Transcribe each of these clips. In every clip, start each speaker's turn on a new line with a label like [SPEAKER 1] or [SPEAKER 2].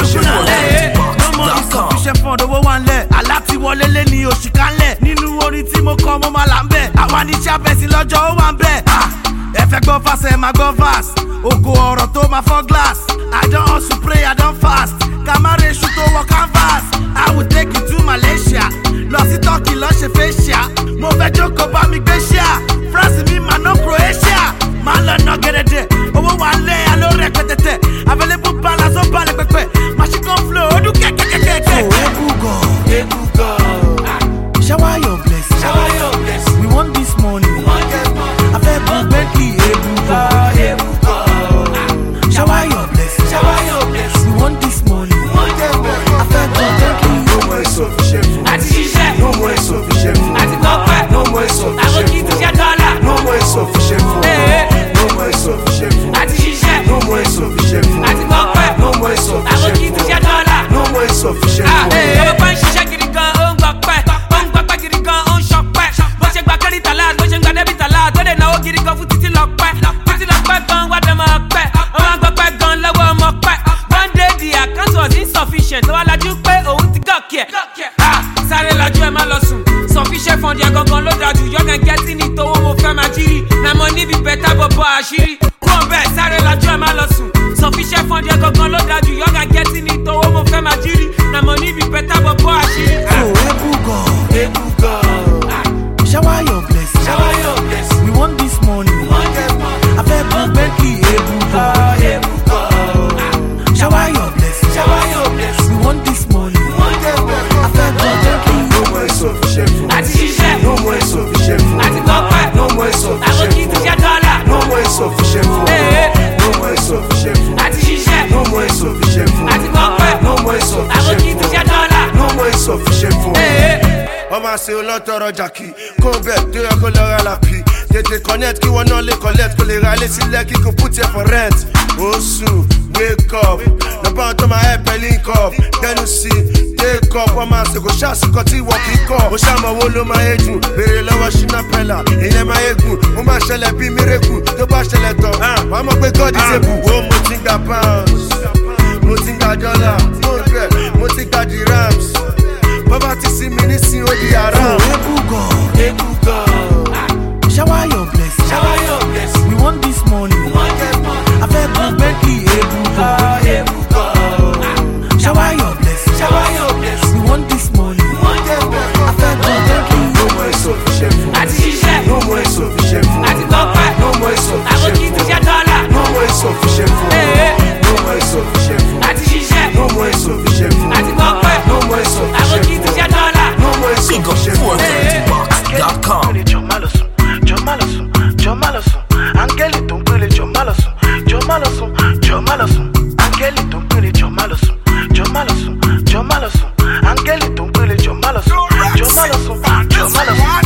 [SPEAKER 1] professional.
[SPEAKER 2] Hey, no more insufficient fund owó wa ń lẹ̀. Àlá ti wọlé lé ní oṣù kan lẹ̀. Nínú orin tí mo kọ mo máa là ń bẹ̀. Àwa ní sábẹ̀sì lọ́jọ́ ó wà ń bẹ̀. Ah, Ẹ fẹ́ gbọ́ fásẹ̀ ẹ máa gbọ́ fast. Ògo ọ̀rọ̀ tó máa fọ́ glass. I don hustle pray I don fast. Kàmáre iṣu tó wọ canvas. I will take you to Malaysia. Lọ sí Turkey lọ ṣe facial. Mo fẹ́ jókòó bá mi gbé ṣíà. France mi máa ná Croatia. Máa lọ ná gẹ́dẹ́dẹ́. Owó wa ń lé aló rẹpẹtẹtẹ. Available balance ó balẹ̀ pẹpẹ. Machine gun flow ó dún kẹ́kẹ́kẹ́kẹ́.
[SPEAKER 3] Ebugo, shower your blessing.
[SPEAKER 1] Shower your blessing.
[SPEAKER 3] We want this money. I fẹ́ bu Bentley Ebugo. Shower your blessing.
[SPEAKER 1] Shower your blessing.
[SPEAKER 3] We want this money. I fẹ́ bu Bentley.
[SPEAKER 4] No more insufficient food.
[SPEAKER 1] Àti ṣiṣẹ́,
[SPEAKER 4] No more insufficient food.
[SPEAKER 1] àti gbọ́pẹ́.
[SPEAKER 4] No more
[SPEAKER 1] Àwọn
[SPEAKER 4] insufficient
[SPEAKER 1] kì í ti
[SPEAKER 4] food.
[SPEAKER 1] ṣe dọ́là.
[SPEAKER 4] No more insufficient food.
[SPEAKER 1] Hey.
[SPEAKER 4] No more insufficient food.
[SPEAKER 1] Àti ṣiṣẹ́,
[SPEAKER 4] No more insufficient food.
[SPEAKER 1] àti gbọ́pẹ́.
[SPEAKER 4] No more
[SPEAKER 1] Àwọn
[SPEAKER 4] insufficient
[SPEAKER 1] kì í ti
[SPEAKER 4] food.
[SPEAKER 1] ṣe dọ́là.
[SPEAKER 4] No more insufficient food.
[SPEAKER 1] Ọmọ bá ń ṣiṣẹ́ gidi gan, ó ń gbọ́pẹ́. Ó ń gbọ́pẹ́ gidi gan, ó ń ṣọpẹ́. Bó ṣe gba kẹ́rìtà láàd, bó ṣe ń gba dẹ́bìtà láàd, tó lè náwó gidi gan fún títí lọ́pẹ́. Títí lọ́pẹ́ gan, wá dẹ̀ máa pẹ́. Wọ́n máa ń gbọ́pẹ́ gan lọ́wọ́ ọmọ pẹ́. One day the account was insufficient. Ló wá lajú pé òun ti gọ̀kì ẹ̀. Ah, Sáré lajú ẹ má lọ sùn. Sufficient fund yẹn gangan ló dájú. Yọ̀gàn gẹ́tì ní tówó mo fẹ́ máa jírí. Na mo níbi bẹ́tà bọ̀bọ̀ àṣírí. Kúrò bẹ́ẹ̀ sáré lajú ẹ má lọ sùn. Sufficient fund yẹn gangan ló dájú. Yọ̀gàn gẹ́tì ní tówó mo fẹ́ máa jírí. Na mo níbi bẹ́tà bọ̀bọ̀ àṣírí.
[SPEAKER 3] So Ebugo,
[SPEAKER 4] Ebugo.
[SPEAKER 3] shower your blessing.
[SPEAKER 1] Shower your blessing.
[SPEAKER 3] We want this money. I fẹ́ bu Bentley Ebugo. Shower your blessing.
[SPEAKER 1] Shower your blessing.
[SPEAKER 3] We want this money. I fẹ́ bu Bentley.
[SPEAKER 4] No more insufficient food.
[SPEAKER 1] Àti ṣiṣẹ́,
[SPEAKER 4] No more insufficient food.
[SPEAKER 1] àti gbọ́pẹ́.
[SPEAKER 4] No more
[SPEAKER 1] Àwọn
[SPEAKER 4] insufficient
[SPEAKER 1] kì í ti
[SPEAKER 4] food.
[SPEAKER 1] ṣe dọ́là.
[SPEAKER 4] No more insufficient food.
[SPEAKER 1] Hey.
[SPEAKER 4] No more insufficient food.
[SPEAKER 1] Àti ṣiṣẹ́,
[SPEAKER 4] No more insufficient food.
[SPEAKER 1] àti gbọ́pẹ́.
[SPEAKER 4] No more
[SPEAKER 1] Àwọn
[SPEAKER 4] insufficient
[SPEAKER 1] kì í ti
[SPEAKER 4] food.
[SPEAKER 1] ṣe dọ́là.
[SPEAKER 4] No more insufficient food. wọ́n máa ṣe olótọ́rọ̀ jàkì kó bẹ́ẹ̀ tó yẹ kó lọ ra làpì tètè connect kí wọn náà lè collect kó lè ra ilé sílẹ̀ kí kò put here for rent oṣù wake up lọ́pọ̀ àwọn tó máa help ẹ link up tẹnu sí take up wọ́n máa ṣe kò ṣàṣìkò tí wọ́n kì í kọ́ ó ṣàmọ̀wó ló máa yé jù béèrè lọ́wọ́ ṣínà pẹ́lá ìyẹn máa yé gùn ó máa ṣẹlẹ̀ bí miracle tó bá ṣẹlẹ̀ tán wọ́n á mọ̀ pé God is able wo mo ti ń gba pounds mo ti ń gba dollar mo ń bẹ̀ mo ti gba dirhams bọ́bá ti sí mi nísìnyí ó di
[SPEAKER 3] So
[SPEAKER 4] haram.
[SPEAKER 3] Ebugo,
[SPEAKER 4] Ebugo.
[SPEAKER 3] shower your blessing.
[SPEAKER 1] Shower your blessing.
[SPEAKER 3] We want this money. I fẹ́ bu Bentley Ebugo. Shower your blessing.
[SPEAKER 1] Shower your blessing.
[SPEAKER 3] We want this money. I fẹ́ bu Bentley.
[SPEAKER 4] No more insufficient food.
[SPEAKER 1] Àti ṣiṣẹ́,
[SPEAKER 4] No more insufficient food.
[SPEAKER 1] àti gbọ́pẹ́.
[SPEAKER 4] No more
[SPEAKER 1] Àwọn kì í
[SPEAKER 4] insufficient
[SPEAKER 1] ti ṣe
[SPEAKER 4] food.
[SPEAKER 1] dọ́là.
[SPEAKER 4] No more insufficient food.
[SPEAKER 1] Hey.
[SPEAKER 4] No more insufficient food.
[SPEAKER 1] Àti ṣiṣẹ́,
[SPEAKER 4] No more insufficient food.
[SPEAKER 1] àti gbọ́pẹ́.
[SPEAKER 4] No more
[SPEAKER 1] Àwọn kì í
[SPEAKER 4] insufficient
[SPEAKER 1] ti ṣe
[SPEAKER 4] food.
[SPEAKER 1] dọ́là.
[SPEAKER 4] No more
[SPEAKER 5] Big up
[SPEAKER 4] insufficient food.
[SPEAKER 5] 430box.com.
[SPEAKER 6] jọ má lọ sùn jọ má lọ sùn jọ má lọ sùn áńgẹ́lì tó ń pèrè jọ má lọ sùn jọ má lọ sùn jọ má lọ sùn áńgẹ́lì tó ń pèrè jọ má lọ sùn jọ má lọ sùn jọ má lọ sùn áńgẹ́lì tó ń pèrè jọ má lọ sùn jọ má lọ sùn jọ má lọ sùn.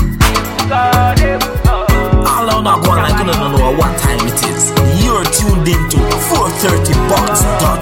[SPEAKER 5] All on that one, like you don't know what time it is. You're tuned into 430box.com.